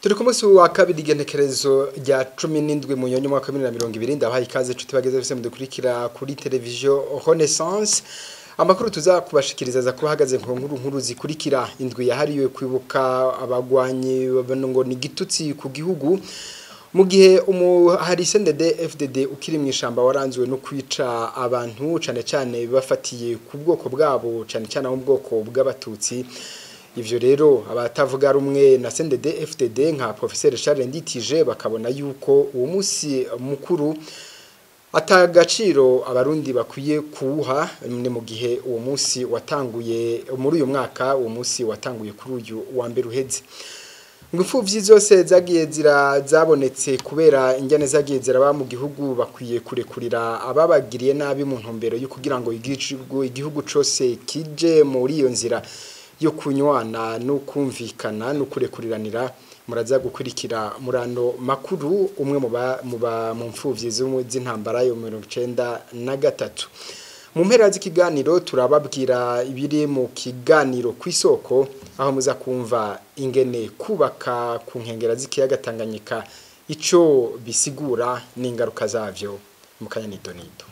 turi ku munsi wa kabiri igenekerezo rya cumi n'indwi mu nyonyo mwaka wa bibiri na mirongo ibiri ndabahaye ikaze nshuti bageze bose mudukurikira kuri televiziyo renaissance amakuru tuza kubashikiriza za kuhagaze ku nkuru nkuru zikurikira indwi yahariwe kwibuka abagwanyi ngo ni igitutsi ku gihugu mu gihe hari sendede FDD ukiri mu ishamba waranzwe no kwica abantu cyane cyane bafatiye ku bwoko bwabo cyane cyane mu bwoko bw'abatutsi ivyo rero abatavuga rumwe na sendede FDD nka professeur Charles Nditije bakabona yuko uwo munsi mukuru atagaciro abarundi bakwiye kuwuha ni mu gihe uwo munsi watanguye muri uyu mwaka uwo munsi watanguye kuri uyu wa mbere uheze Ngufuvyi zose zagiye zira zabonetse kubera injyane zagiye ziraba mu gihugu bakwiye kurekurira ababagiriye nabi mu ntumbero yo kugira ngo igihugu igihugu cose kije muri iyo nzira yo kunywana no kumvikana no kurekuriranira muraza gukurikira murano makuru umwe mu ba mu mfuvyi z'intambara yo 1993 mu mpera z'ikiganiro turababwira ibiri mu kiganiro ku isoko aho muza kumva ingene kubaka ku nkengera z'ikiyaga Tanganyika ico bisigura n'ingaruka zavyo mu kanyanito nito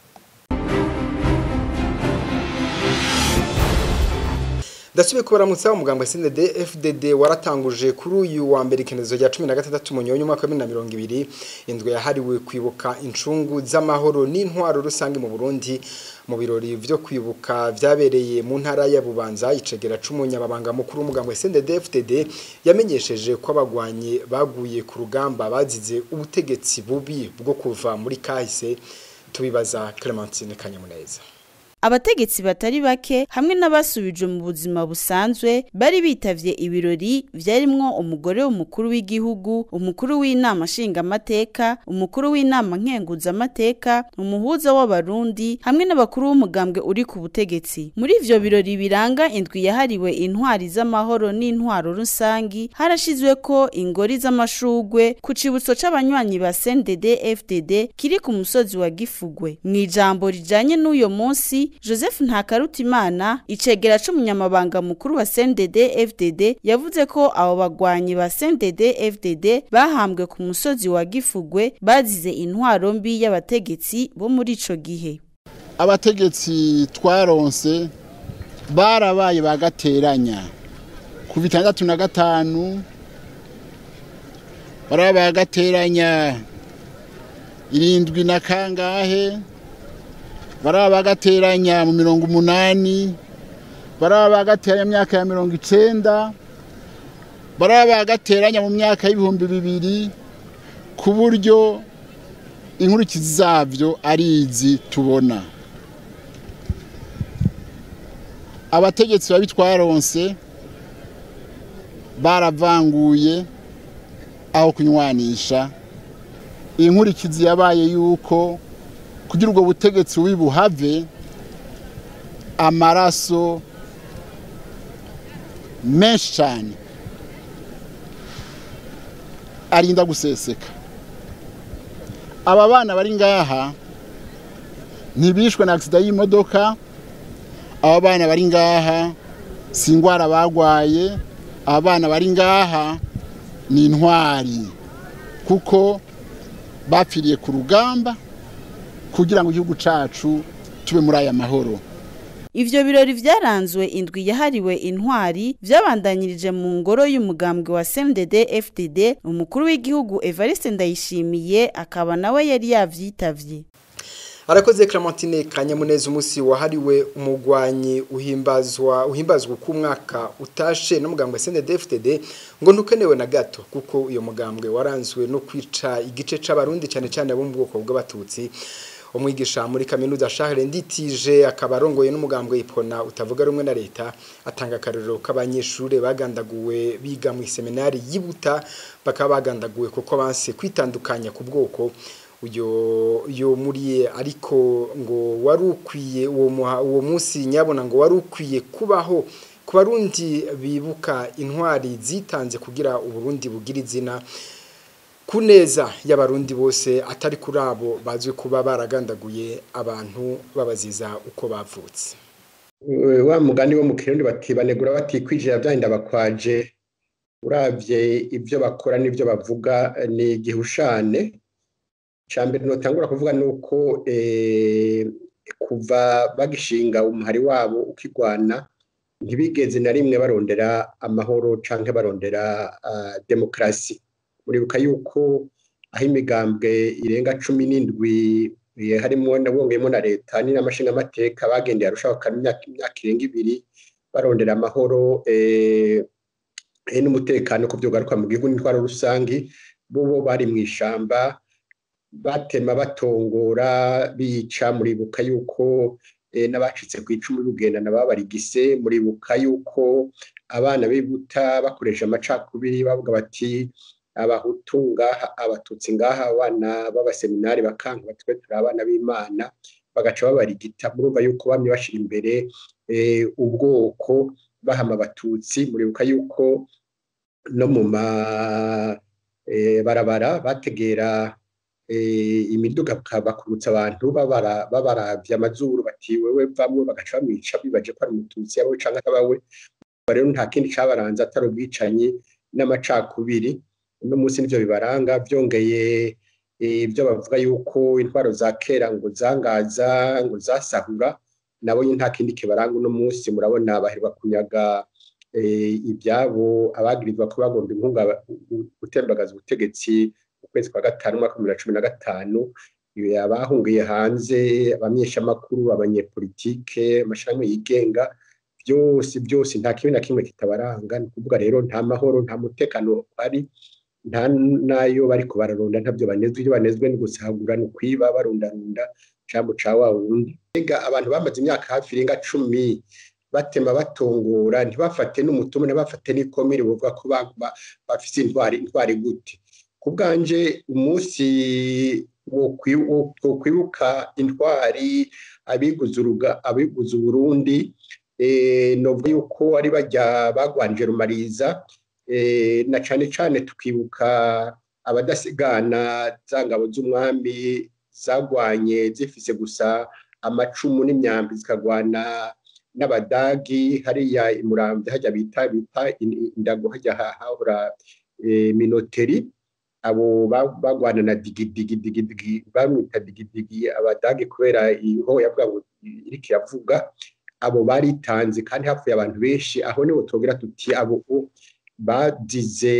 Dasubiye kubaramutsa umugambwe CNDD FDD waratanguje kuri uyu wa mbere ikenezo rya 16 mu nyonyo mwaka wa 2020 indwe yahariwe kwibuka incungu z'amahoro n'intwaro rusange mu Burundi mu birori vyo kwibuka vyabereye mu ntara ya Bubanza icegera c'umunyababanga mukuru umugambwe CNDD FDD yamenyesheje ko abagwanye baguye ku rugamba bazize ubutegetsi bubi bwo kuva muri kahise tubibaza Clementine Kanyamuneza abategetsi batari bake hamwe n'abasubijwe mu buzima busanzwe bari bitavye ibirori vyarimwo umugore w'umukuru w'igihugu umukuru w'inama nshingamateka umukuru w'inama nkenguzamateka umuhuza w'abarundi hamwe n'abakuru b'umugambwe uri ku butegetsi muri ivyo birori biranga indwi yahariwe intwari z'amahoro n'intwaro rusangi harashizweko ingori z'amashugwe ku cibutso c'abanywanyi ba CNDD FDD kiri ku musozi wa Gifugwe mw'ijambo rijanye n'uyo munsi Joseph Ntakarutimana icegera c'umunyamabanga mukuru wa CNDD FDD yavuze ko abo bagwanyi ba CNDD FDD bahambwe ku musozi wa Gifugwe bazize intwaro mbi y'abategetsi bo muri ico gihe abategetsi twaronse barabaye bagateranya ku bitandatu na gatanu barabaye bagateranya irindwi na kangahe baraba bagateranya mu mirongo umunani baraba bagateranya mu myaka ya mirongo icenda baraba bagateranya mu myaka y'ibihumbi bibiri ku buryo inkurikizi zabyo ari izi tubona abategetsi babi twaronse baravanguye aho kunywanisha inkurikizi yabaye yuko kugira ubwo butegetsi wibuhave amaraso menshi cyane arinda guseseka aba bana bari ngaha ntibishwe na agisida y'imodoka aba bana bari ngaha si indwara bagwaye aba bana bari ngaha ni intwari kuko bapfiriye ku rugamba kugira ngo igihugu cacu tube muri aya mahoro Ivyo birori vyaranzwe indwi yahariwe intwari vyabandanyirije mu ngoro y'umugambwe wa CNDD FDD umukuru w'igihugu Evariste Ndayishimiye akaba nawe yari yavyitavye Arakoze Clementine Kanyamuneza umusi wahariwe umugwanyi uhimbazwa uhimbazwa ku mwaka utashe no mugambwe CNDD FDD ngo ntukenewe na gato kuko uyo mugambwe waranzwe no kwica igice c'abarundi cyane cyane abo mu bwoko bw'abatutsi umwigisha muri kaminuza Charles Nditije akaba arongoye n'umugambwe ipona utavuga rumwe na leta atanga akarero k'abanyeshure bagandaguwe biga mu seminari yibuta bakaba bagandaguwe kuko banse kwitandukanya ku bwoko uyo yo muri ariko ngo wari ukwiye uwo uwo munsi nyabona ngo wari ukwiye kubaho ku barundi bibuka intwari zitanze kugira uburundi bugira izina kuneza y'abarundi bose atari kuri abo bazwi kuba baragandaguye abantu babaziza uko bavutse wa mugani wo mu kirundi bati banegura batikwijira byahinda bakwaje urabye ibyo bakora n'ibyo bavuga ni igihushane cya mbere ntutangura kuvuga ni uko kuva bagishinga umuhari wabo ukigwana ntibigeze na rimwe barondera amahoro cyangwa barondera demokarasi muribuka yuko aho imigambwe irenga cumi n'indwi harimo nabongeyemo na leta ni n'amashingamateka bagendeye arushaho imyaka irenga ibiri barondera amahoro n'umutekano ku byo garuka mu gihugu n'intwaro rusange bo bo bari mu ishyamba batema batongora bica muribuka yuko n'abacitse ku icumu rugendana babarigise muribuka yuko abana bibuta bakoresha amacakubiri bavuga bati abahutu ngaha abatutsi ngaha abana b'abaseminari bakanga batwe turi abana b'imana bagaca babarigita murumva yuko bamye bashyira imbere ubwoko bahama abatutsi muribuka yuko no mu mabarabara bategera imiduga bakurutsa abantu babaravya amazuru bati wewe vamwe bagaca bamwica bibaje ko ari umututsi yawe canke atabawe rero nta kindi cabaranze atari ubwicanyi n'amacakubiri uno munsi nivyo bibaranga vyongeye ibyo bavuga yuko intwaro za kera ngo zangaza ngo zasahura nabo nta kindi kibaranga uno munsi murabona baherwa kunyaga ibyabo abagirizwa ko bagomba inkunga gutembagaza ubutegetsi mu kwezi kwa gatanu umwaka wa bibiri na cumi na gatanu abahungiye hanze abamenyeshamakuru abanyepolitike amashami yigenga byose byose nta kimwe na kimwe kitabaranga ni ukuvuga rero nta mahoro nta mutekano ari nta nayo bari kubararunda ntabyo banezwe ibyo banezwe ni gusahagura ni kwiba barundarunda cambo ca wa wundi mbega abantu bamaze imyaka hafi irenga cumi batema batongora ntibafate n'umutumu ntibafate n'ikomere bavuga ko bafite intwari intwari gute ku bwanje umunsi wo kwibuka intwari abiguze uburundi novuga yuko ari bajya bagwanje rumariza na cyane cyane tukibuka abadasigana za ngabo z'umwami zagwanye zifise gusa amacumu n'imyambi zikagwana n'abadagi hariya imurambye hajya bita bita indago hajya hahora minoteri abo bagwana na digidigi bamwita digidigi abadagi kubera iho yavuga ngo iriko iravuga abo baritanze kandi hapfuye abantu benshi aho niho tubwira tuti abo bagize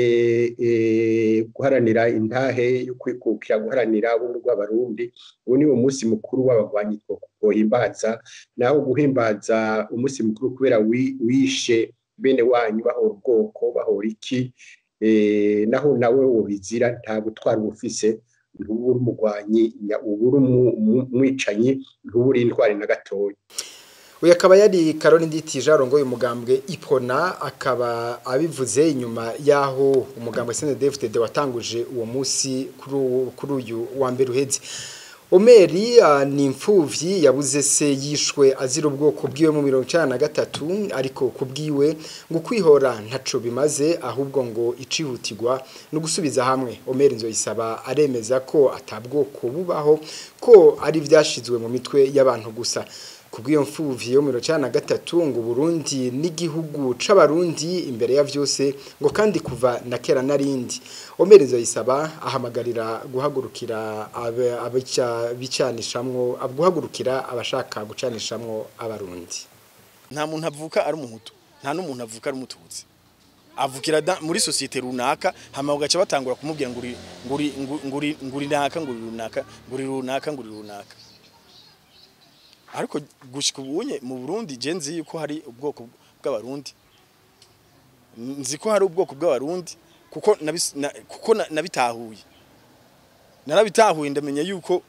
guharanira intahe yo kwikukira guharanira ubumwe bw'abarundi ubu ni umunsi mukuru w'abagwanyi twohimbaza naho guhimbaza umunsi mukuru kubera wishe bene wanyu bahora ubwoko bahora iki naho nawe wobizira nta gutwara ubufise ntubura umugwanyi ubura umwicanyi ntubura intwari na gatoya uyu akaba yari karoni nditi jarongoye umugambwe ipona akaba abivuze inyuma y'aho umugambwe senedefutede watanguje uwo munsi kuri uyu wa mbere uhetse omeri ni imfubyi yabuze se yishwe azira ubwoko bwiwe mu mirongo icyenda na gatatu ariko ku bwiwe ngo kwihora ntaco bimaze ahubwo ngo icihutirwa ni ugusubiza hamwe omeri nzoyisaba aremeza ko atabwoko bubaho ko ari ibyashyizwe mu mitwe y'abantu gusa kubw'iyo mfuvyi yo mirongo icyenda na gatatu ngo Burundi n'igihugu c'abarundi imbere ya vyose ngo kandi kuva na kera narindi omerezo yisaba ahamagarira guhagurukira abica bicanishamwo guhagurukira abashaka gucanishamwo abarundi nta muntu avuka ari umuhutu nta n'umuntu avuka ari umututsi avukira muri sosiyete runaka hama ugaca batangura kumubwira ngo uri nguri nguri nguri naka nguri runaka nguri runaka nguri runaka ariko gushika ubunye mu Burundi je nzi yuko hari ubwoko bw'abarundi nzi ko hari ubwoko bw'abarundi kuko kuko nabitahuye narabitahuye ndamenya yuko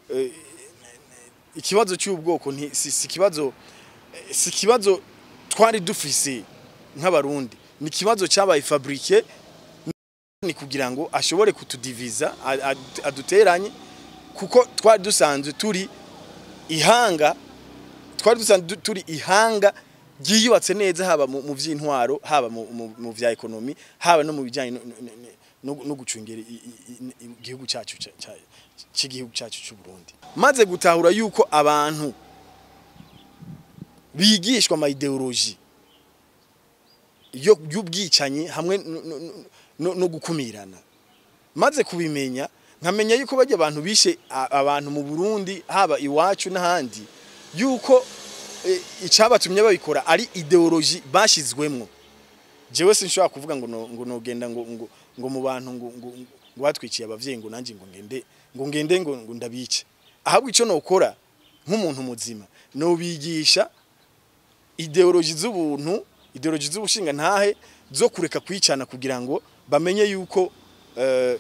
ikibazo cy'ubwoko si kibazo si kibazo twari dufise nk'abarundi ni ikibazo cyabaye fabrique ni kugira ngo ashobore kutudiviza aduteranye kuko twari dusanzwe turi ihanga twari dusanzwe turi ihanga ryiyubatse neza haba mu by'intwaro haba mu bya ekonomi haba no mu bijyanye no gucungera igihugu cyacu cy'igihugu cyacu cy'u Burundi maze gutahura yuko abantu bigishwa ama ideology yo y'ubwicanyi hamwe no- no- no- no gukumirana maze kubimenya nkamenya yuko bajya abantu bishe a- abantu mu Burundi haba iwacu n'ahandi yuko eh, icabatumye babikora ari ideology bashizwemwo jewe sinshobora kuvuga ngo no- ngo nogenda ngo ngo ngo mu bantu ngo ngo ngo batwiciye abavyeyi ngo nanje ngo ngende ngo ngende ngo ngo ndabice ahabwo ico nokora nk'umuntu muzima nobigisha ideology z'ubuntu ideology z'ubushinga ntahe zo kureka kwicana kugira ngo bamenye yuko eh,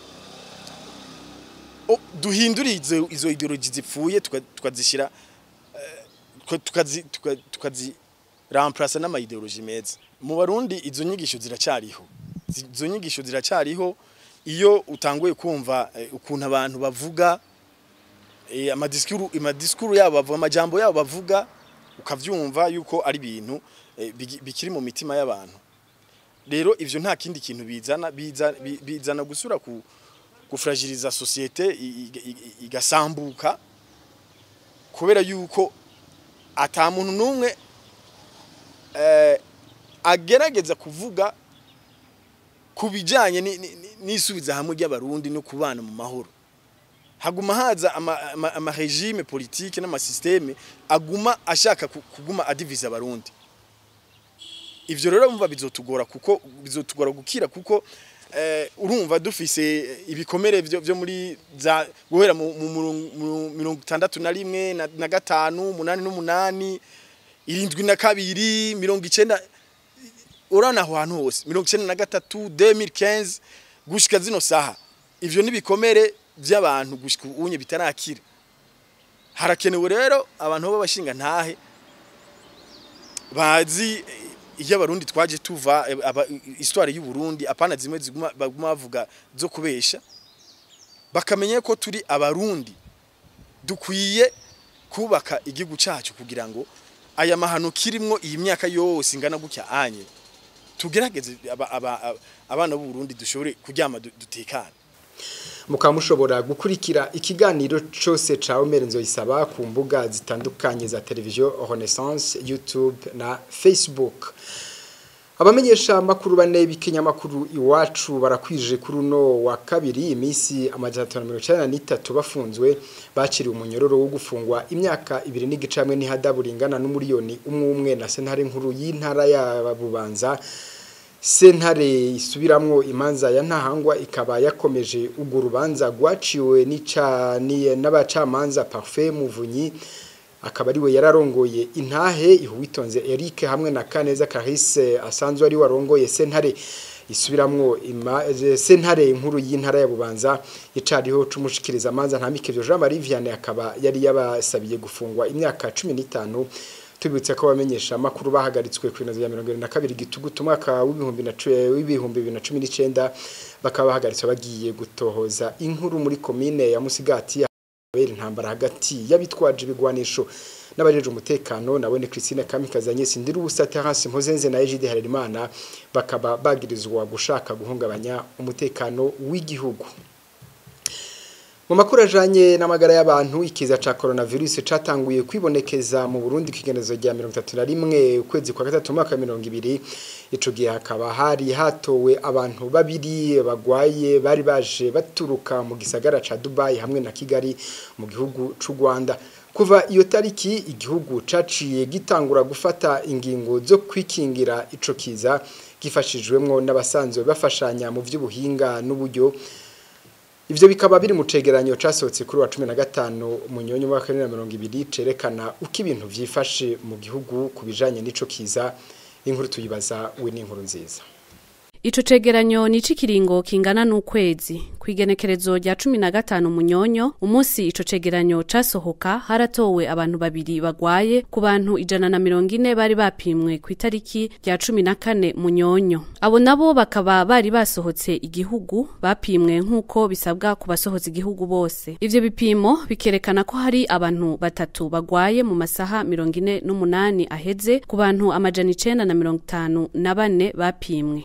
o- duhindure izo izo ideology zipfuye tuka- tukazishira eh, tuka- tukazi tuka- tukazi remplacer n'ama ideology meza mu barundi izo nyigisho ziracyariho Zi- izo nyigisho ziracyariho iyo utanguye kumva eh, ukuntu abantu bavuga eh, amadiskuru amadiskuru yabo bavuga amajambo yabo bavuga ukavyumva yuko ari ibintu eh, bigi- bikiri mu mitima y'abantu rero ivyo nta kindi kintu bizana biza- bi- bizana gusura ku gufragiliza societe i- i- i- igasambuka kubera yuko ata muntu numwe eh, agerageza kuvuga ku bijyanye ni- ni- ni- n'isubiza hamwe ry'abarundi no kubana mu mahoro haguma haza ama- ama- amaregime politike n'amasysteme aguma ashaka ku- kuguma adiviza abarundi ivyo rero mva bizotugora kuko bizotugora gukira kuko eh, urumva dufise ibikomere vyo, vyo muri za guhera mu mu murung- mu mirongo itandatu na rimwe na, na gatanu umunani n'umunani irindwi na kabiri mirongo icenda urana aho hantu hose mirongo icenda na gatatu 2015 gushika zino saha ivyo nibikomere vy'abantu gushika unye bitarakira harakenewe rero abantu b'abashinga ntahe bazi eh, iyo abarundi twaje tuva eh, aba- histoire y'u Burundi apana zimwe ziguma baguma bavuga zo kubesha bakamenya ko turi abarundi dukwiye kubaka igihugu cyacu kugira ngo aya mahano kirimwo iyi myaka yose ingana gutya anye tugerageze aba- aba- aba- abana b'u Burundi dushobore kuryama du- dutekane mukaba mushobora gukurikira ikiganiro cyose ca Omer Nzoyisaba ku mbuga zitandukanye za televiziyo Renaissance YouTube na Facebook abamenyesha amakuru bane b'ikinyamakuru iwacu barakwije kuri uno wa kabiri iminsi amajana atanu na mirongo icyenda n'itatu bafunzwe baciriwe umunyororo wo gufungwa imyaka ibiri n'igice hamwe n'ihadabu ringana n'umuriyoni umwe umwe na sentare nkuru y'intara ya Bubanza sentare isubiramwo imanza ya ntahangwa ikaba yakomeje urwo rubanza rwaciwe nica- ni- n'abacamanza Parfait Muvunyi akaba ariwe yararongoye intahe ihuwitonze Eric hamwe na Kaneza Clarisse asanzwe ari warongoye sentare isubiramwo ima- eh, sentare nkuru y'intara ya Bubanza icariho cumushikiriza amanza ntamikevyo Jean Marie Vianney akaba yari yabasabiye gufungwa imyaka 15 tubibutse ko bamenyesha amakuru bahagaritswe ku inoze ya 22 gitugutu umwaka w'ibihumbi na cu- w'ibihumbi bibiri na cumi n'icenda bakaba bahagaritswe bagiye gutohoza inkuru muri komine ya Musigati habera intambara hagati y'abitwaje ibigwanisho n'abajeje umutekano nabone Christine Kamikazi Agnes Ndirubusa Terence Mpozenze na Egide Harerimana bakaba bagirizwa gushaka guhungabanya umutekano w'igihugu mu makuru ajanye n'amagara y'abantu ikiza ca coronavirus catanguye kwibonekeza mu Burundi kigenezo rya 31 ukwezi kwa gatatu mwaka wa 2020 ico gihe hakaba hari hatowe abantu babiri bagwaye bari baje baturuka mu gisagara ca Dubai hamwe na Kigali mu gihugu c'u Rwanda kuva iyo tariki igihugu caciye gitangura gufata ingingo zo kwikingira ico kiza gifashijwemwo n'abasanzwe bafashanya mu vy'ubuhinga n'uburyo Ivyo bikaba biri mu cegeranyo casohotse kuri wa 15 munyonyo wa 2020 cerekana uko ibintu vyifashe mu gihugu kubijanye n'ico kiza inkuru tuyibaza we n'inkuru nziza Ico cegeranyo ni icikiringo kingana n'ukwezi kwigenekerezo rya cumi na gatanu munyonyo umunsi ico cegeranyo casohoka haratowe abantu babiri bagwaye ku bantu ijana na mirongo ine bari bapimwe ku itariki rya cumi na kane munyonyo abo nabo bakaba bari basohotse igihugu bapimwe nk'uko bisabwa ku basohotse igihugu bose ivyo bipimo bikerekana ko hari abantu batatu bagwaye mu masaha mirongo ine n'umunani aheze ku bantu amajana icenda na mirongo itanu na bane bapimwe ibipimo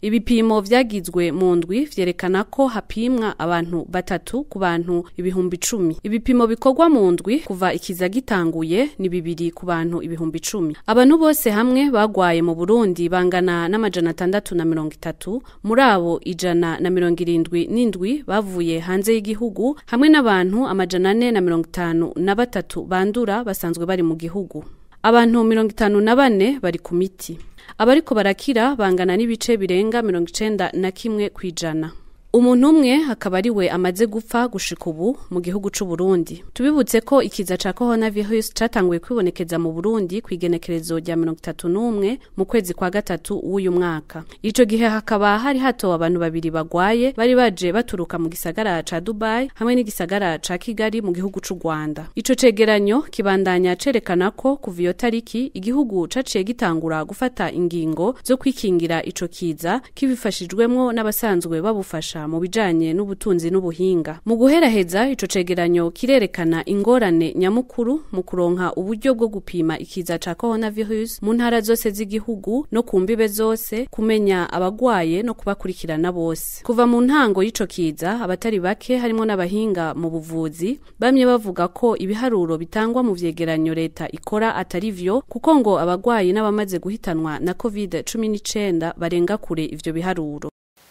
ibipimo vyagizwe mu ndwi vyerekana ko hapimwa abantu batatu ku bantu ibihumbi icumi ibipimo bikorwa mu ndwi kuva ikiza gitanguye ni bibiri ku bantu ibihumbi icumi abantu bose hamwe bagwaye mu burundi bangana n'amajana atandatu na mirongo itatu muri abo ijana na mirongo irindwi n'indwi bavuye hanze y'igihugu hamwe n'abantu amajana ane na mirongo itanu na batatu bandura basanzwe bari mu gihugu abantu mirongo itanu na bane bari ku miti abariko barakira bangana n'ibice birenga mirongo icenda na kimwe kw'ijana umuntu umwe akaba ari we amaze gupfa gushika ubu mu gihugu c'u Burundi tubibutse ko ikiza ca coronavirus catanguye kwibonekeza mu Burundi kw'igenekerezo rya mirongo itatu n'umwe mu kwezi kwa gatatu w'uyu mwaka ico gihe hakaba hari hatowe abantu babiri bagwaye bari baje baturuka mu gisagara ca Dubai hamwe n'igisagara ca Kigali mu gihugu c'u Rwanda ico cegeranyo kibandanya cerekana ko kuva iyo tariki igihugu caciye gitangura gufata ingingo zo kwikingira ico kiza kibifashijwemwo n'abasanzwe babufasha mu bijanye n'ubutunzi n'ubuhinga mu guheraheza ico cegeranyo kirerekana ingorane nyamukuru mu kuronka uburyo bwo gupima ikiza ca coronavirus mu ntara zose z'igihugu no ku mbibe zose kumenya abagwaye no kubakurikirana bose kuva mu ntango y'ico kiza abatari bake harimo n'abahinga mu buvuzi bamye bavuga ko ibiharuro bitangwa mu vyegeranyo leta ikora atari vyo kuko ngo abagwayi n'abamaze guhitanwa na covid cumi n'icenda barenga kure ivyo biharuro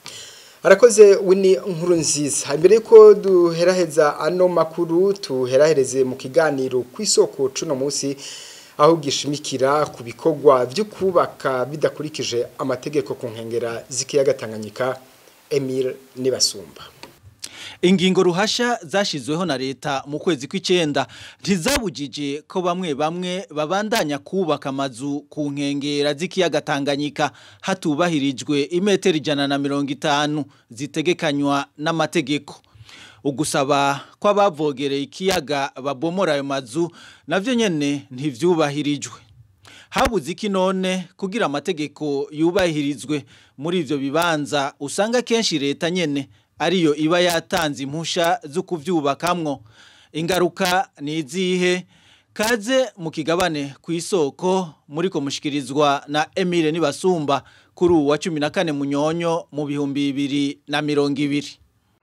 arakoze wini nkuru nziza imbere yuko duheraheza ano makuru tuherahereze mu kiganiro ku isoko cuno munsi aho gishimikira ku bikorwa byo kubaka bidakurikije amategeko ku nkengera z'ikiyaga Tanganyika Emile Nibasumba ingingo ruhasha zashizweho na leta mu kwezi kw'icenda ntizabujije ko bamwe bamwe babandanya kubaka amazu ku nkengera z'ikiyaga Tanganyika hatubahirijwe imetero ijana na mirongo itanu zitegekanywa n'amategeko ugusaba ko abavogereye ikiyaga babomora ayo mazu navyo nyene ntivyubahirijwe habuze iki none kugira amategeko yubahirizwe muri ivyo bibanza usanga kenshi leta nyene ariyo iba yatanze impusha zo kuvyubakamwo ingaruka ni izihe kaze mu kigabane ku isoko muri ko mushikirizwa na Emile Nibasumba kuri uwa 14 munyonyo mu bihumbi bibiri na mirongo ibiri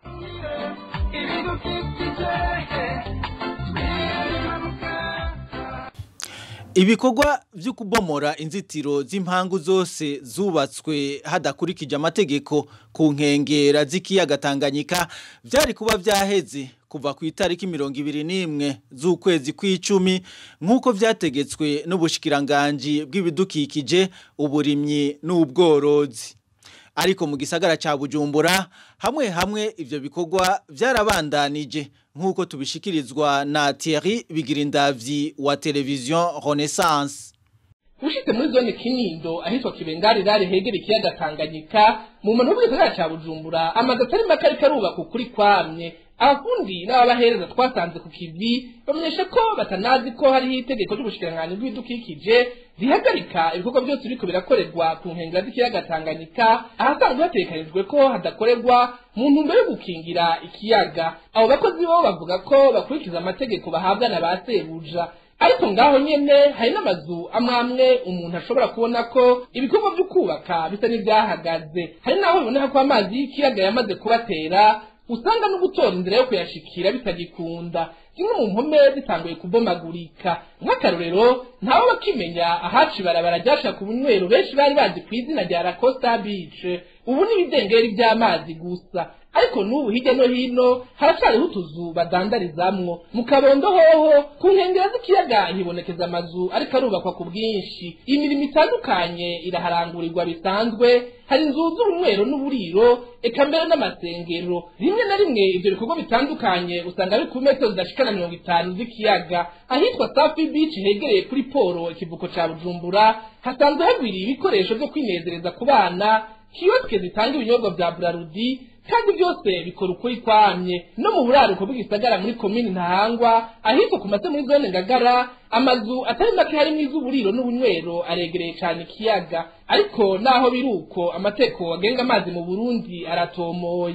ibikorwa byo kubomora inzitiro z'impangu zose zubatswe hadakurikije amategeko ku nkengera z'ikiyaga Tanganyika byari kuba byaheze kuva ku itariki mirongo ibiri n'imwe z'ukwezi kw'icumi nk'uko byategetswe n'ubushikiranganji bw'ibidukikije uburimyi n'ubworozi ariko mu gisagara cya bujumbura hamwe hamwe ibyo bikorwa byarabandanije nk'uko tubishikirizwa na Thierry Bigirindavyi wa televiziyo Renaissance ushitse muri zone kinindo ahitwa kibengari rari hegera ikiyaga Tanganyika mu muntu w'ibisagara ca Bujumbura amazu atari make ariko arubaka ukuri kwamye abafundi n'ababahereza twasanze ku kivi bamenyesha ko batanazi ko hariho itegeko ry'ubushikiranganji bw'ibidukikije rihagarika ibikorwa byose biriko birakorerwa ku nkengera z'ikiyaga Tanganyika ahasanzwe hatekanijwe ko hadakorerwa mu ntumbero yo gukingira ikiyaga abo bakozi bo bavuga ko bakurikiza amategeko bahabwa na ba sebuja ariko ngaho nyene hari n'amazu amwe amwe umuntu ashobora kubona ko ibikorwa byo kubaka bisa n'ibyahagaze hari n'aho biboneka ko amazi y'ikiyaga yamaze kubatera usanga no gutora inzira yo kuyashikira bitagikunda zimwe mu mpome zitanguye kubomagurika nk'akarorero ntawe bakimenya ahaci ibarabara ryashaka ubunywero benshi bari bazi ku izina rya Lacosta Beach ubu n'ibidengeri by'amazi gusa ariko n'ubu hirya no hino haracariho utuzu badandarizamwo mu kabondo hoho ku nkengero z'ikiyaga hibonekeza amazu ariko arubakwa ku bwinshi imirimo itandukanye iraharangurirwa bisanzwe hari inzu z'ubunywero n'uburiro eka mbere n'amasengero rimwe na rimwe ibyo bikorwa bitandukanye usanga biri ku metero zidashika na mirongo itanu z'ikiyaga ahitwa safi beach hegereye kuri poro ikivuko ca bujumbura hasanzwe hagwiriye ibikoresho vyo kwinezereza ku bana kiyosike zitanga ibinyobwa vya burarudi kandi byose bikora ukuri kwamye no mu buraruko bw'igisagara muri komini ntahangwa ahitwa ku mase muri zone ngagara amazu atari make harimo iz'uburiro n'ubunywero aregereye cyane ikiyaga ariko naho biri uko amategeko agenga amazi mu burundi aratomoye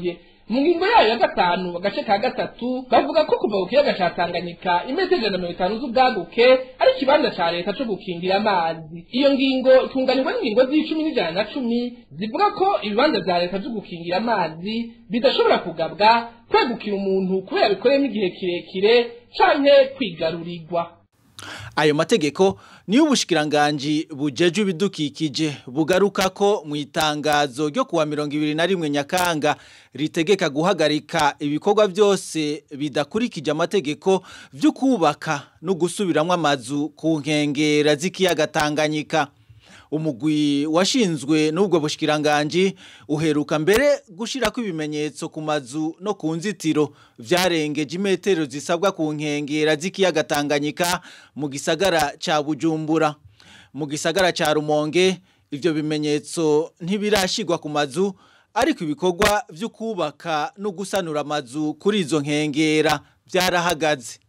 mu ngingo yayo ya gatanu agace ka gatatu bavuga ko kuva ku kiyaga ca tanganyika imetero ijana na mirongo itanu z'ubwaguke ari ikibanza ca leta co gukingira amazi iyo ngingo itunganirwa n'ingingo z'icumi n'ijana na cumi zivuga ko ibibanza vya leta vyo gukingira amazi bidashobora kugabwa kwegukira umuntu kubera bikoreyemo igihe kirekire canke kwigarurirwa ayo mategeko niyo ubushikiranganji bujeje ibidukikije bugaruka ko mu itangazo ryo kuwa mirongo ibiri na rimwe nyakanga ritegeka guhagarika ibikorwa byose bidakurikije amategeko byo kubaka no gusubiramwo amazu ku nkengera z'ikiyaga Tanganyika umugwi washinzwe n'ubwo bushikiranganji uheruka mbere gushirako ibimenyetso ku mazu no ku nzitiro vyarengeje imetero zisabwa ku nkengera z'ikiyaga Tanganyika mu gisagara ca Bujumbura mu gisagara ca Rumonge ivyo bimenyetso ntibirashigwa ku mazu ariko ibikorwa vyo kubaka no gusanura amazu kuri izo nkengera vyarahagaze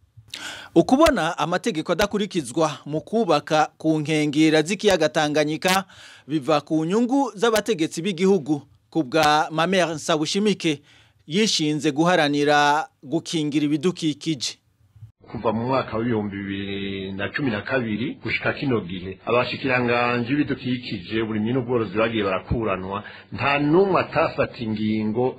ukubona amategeko adakurikizwa mu kubaka ku nkengera z'ikiyaga Tanganyika biva ku nyungu z'abategetsi b'igihugu ku bwa Mamere Nsabushimike yishinze guharanira gukingira ibidukikije kuva mu mwaka w'ibihumbi bibiri na cumi na kabiri gushika kino gihe abashikiranganji b'ibidukikije uburimyi n'ubworozi bagiye barakuranwa nta n'umwe atafata ingingo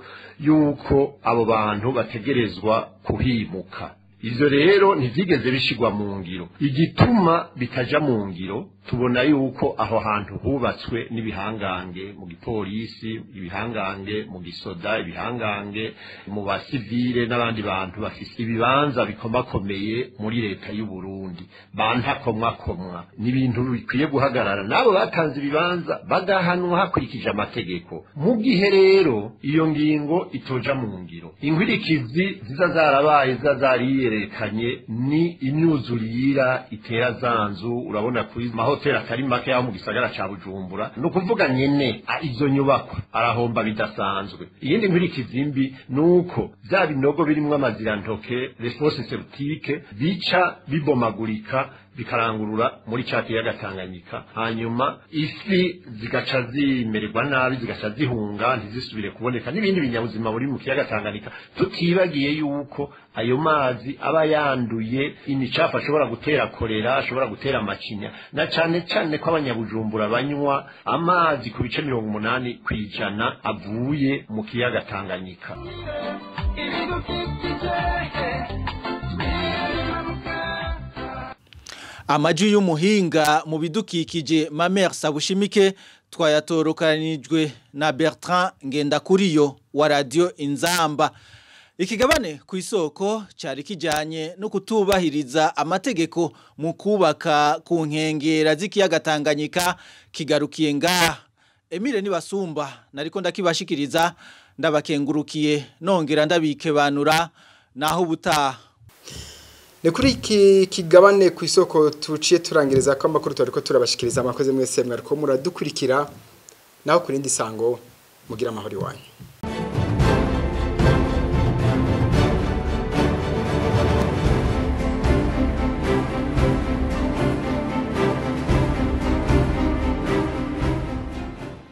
y'uko abo bantu bategerezwa kuhimuka ivyo rero ntivyigeze bishigwa mu ngiro igituma bitaja mu ngiro tubona yuko aho hantu hubatswe n'ibihangange mu gipolisi ibihangange mu gisoda ibihangange mu basivile n'abandi bantu bafise ibibanza bikomakomeye muri leta y'u Burundi bantakomwakomwa ni ibintu bikwiye guhagarara n'abo batanze ibibanza bagahanwa hakurikije amategeko mu gihe rero iyo ngingo itoja mu ngiro inkwirikizi ziza zarabaye ziza zariyerekanye ni imyuzurira itera zanzu urabona kuri mahoteli atari make aho mu gisagara ca bujumbura ni ukuvuga nyene a- izo nyubakwa arahomba bidasanzwe iyindi nkwirikizi mbi ni uko vya binogo birimwo amazirantoke response septique bica bibomagurika bikarangurura muri ca kiyaga Tanganyika hanyuma ifi zigaca zimererwa nabi zigaca zihunga ntizisubire kuboneka n'ibindi binyabuzima buri mu kiyaga Tanganyika tutibagiye yuko ayo mazi aba yanduye imicafu ashobora gutera kolera ashobora gutera amacinya na cane cane ko abanyabujumbura banywa amazi ku bice mirongo umunani kw'ijana avuye mu kiyaga Tanganyika Amaji y'umuhinga mu bidukikije Mamere Sabushimike twayatorokanijwe na Bertrand Ngendakuriyo wa Radio Inzamba. Ikigabane ku isoko cyari kijanye no kutubahiriza amategeko mu kubaka ku nkengera z'ikiyaga Tanganyika kigarukiye ngaha. Emile Nibasumba nariko ndakibashikiriza ndabakengurukiye nongera ndabikebanura naho ubutaha. ni kuri iki kigabane ku isoko tuciye turangiriza ko amakuru twari ko turabashikiriza amakoze mwese mwariko muradukurikira naho ku rindi sango mugira amahoro iwanyu